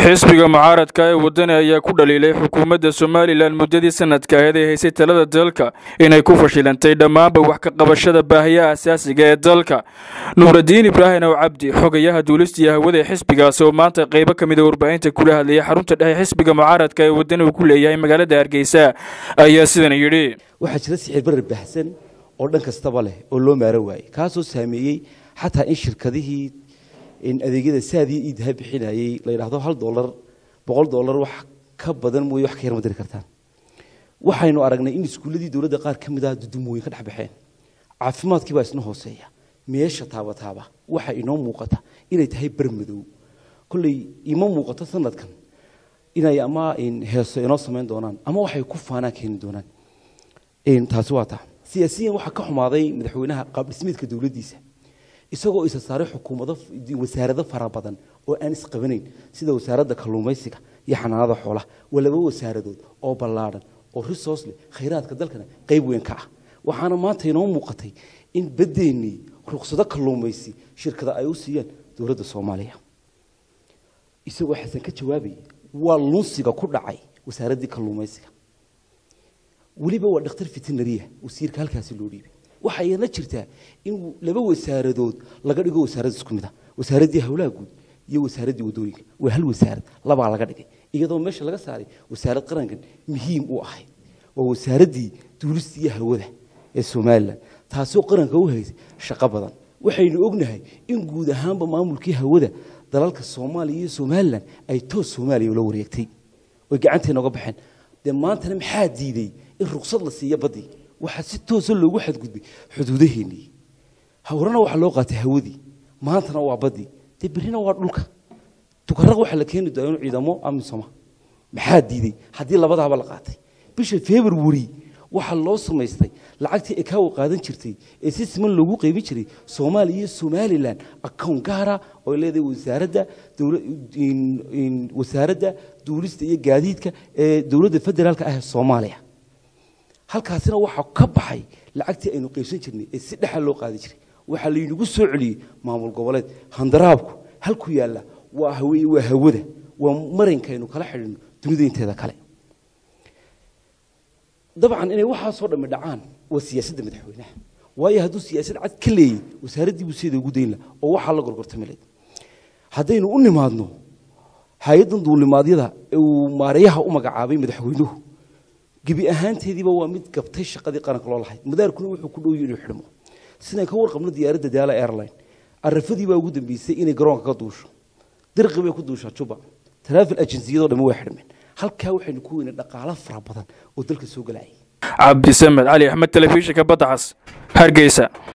xisbiga mucaaradka ee wadani ayaa ku dhaliilay xukuumadda somalilan muddadii sanadka aheed ee haysay talada dalka inay ku fashilantay dhammaanba wax ka qabashada baahiyaha asaasiga ee dalka nuuradiin ibraahim ow cabdi xogayaha duulista iyo hawada ee xisbigaasi oo maanta qaybo ka mida warbaahinta kula hadlayay xarunta dhexe xisbiga mucaaradka ee wadani uu ku leeyahay magaalada hargeysa ayaa sidan yidhi waxaa jira sixir barar baxsan oo dhan kastaba leh oo loo maaro waayey kaasoo saameeyey xataa in shirkadihii adeegyada saadii iidaha bixinayey la yidhaahdo hal dolar boqol dolar wax ka badan mooye wax ka yar ma diri kartaan waxaynu aragnay in iskuulladii dowladda qaar ka mid ah dudumooyin ka dhex baxeen caafimaadkii baa isna hooseeya meesha taabataaba waxa inoo muuqata inay tahay bermadow kolley ima muuqato sanadkan inay ama heeso inoo samayn doonaan ama waxay ku faanaan keeni doonaan taasi waa taa siyaasiyan waxaa ka xumaaday madaxweynaha qaabdhismeedka dowladdiisa isagoo isa saaray xukuumado wasaarado fara badan oo aan isqabanayn sida wasaaradda kalluumaysiga iyo xanaanada xoolaha waa laba wasaaradood oo ballaadhan oo resource leh khayraadka dalkana qayb weyn ka ah waxaana maanta inoo muuqatay in badeennii ruqsado kalluumaysi shirkada ay u siiyeen dowladda soomaaliya isagoo xasan ka jawaabayay waa lunsiga ku dhacay wasaaraddii kalluumaysiga weliba waa dhakhtar fitinariya wasiirka halkaasi loo dhiibay waxaa iyana jirtaa in laba wasaaradood laga dhigo wasaarad isku mid ah wasaaraddii howlaha guud iyo wasaaraddii wadooyinka waa hal wasaarad labaa laga dhigay iyadoo meesha laga saaray wasaarad qarankan muhiim u ahayd waa wasaaraddii duulista iyo hawada ee somalilan taasoo qaranka u haysay shaqo badan waxaynu ognahay in guud ahaanba maamulkii hawada dalalka soomaaliya iyo somalilan ay toos soomaaliya ula wareegtay oy gacanteena oga baxeen dee maantana maxaa diiday in ruqsad la siiyo baddii waxaa si toosa loogu xadgudbay xuduudaheennii hawrana waxaa loo qaatay hawadii maantana waa baddii dee berrina waa dhulka tukaraq waxaa la keeni doona inu ciidamo amisoma maxaa diiday haddii labadaaba la qaatay bisha february waxaa loo samaystay lacagtii ekaawo qaadan jirtay ee si siman loogu qaybin jiray soomaaliya iyo somalilan akown gaara oo leedahay wasaaradda wasaaradda duulista iyo gaadiidka ee dowladda federaalka ah ee soomaaliya halkaasina waxaa ka baxay lacagtii aynu qaybsan jirnay ee si dhexa loo qaadi jiray waxaa laynagu soo celiyey maamul goboleed handaraabku halku yaalla waa haweye waa hawada waa marankaynu kala xidhino dunida inteeda kale dabcan inay waxaasoo dhammi dhacaan waa siyaasadda madaxweynaha waayo hadduu siyaasad cad ka leeyey wasaaraddii buu sideeda ugu dayn laha oo waxaa la gorgortami layd haddaynu u nimaadno hay-addan duulimaadyada ee uu maareeyaha u magacaabay madaxweynuhu gebi ahaanteediiba waa mid gabtay shaqadii qaranka loo lahay madaarkuna wuxuu ku dhowyi inuu xidhmo sidaan ka warqabno diyaaradda daala airline arafadii baa ugu dambeysay inay garoonka ka duusho dirqi bay ku duushaa juba taraafil ajinsiyadoo dhamme waa xidhmeen halkaa waxaynu ku weynay dhaqaalo fara badan oo dalka soo galayay cabdisamed cali axmed telefishinka badda cas hargeysa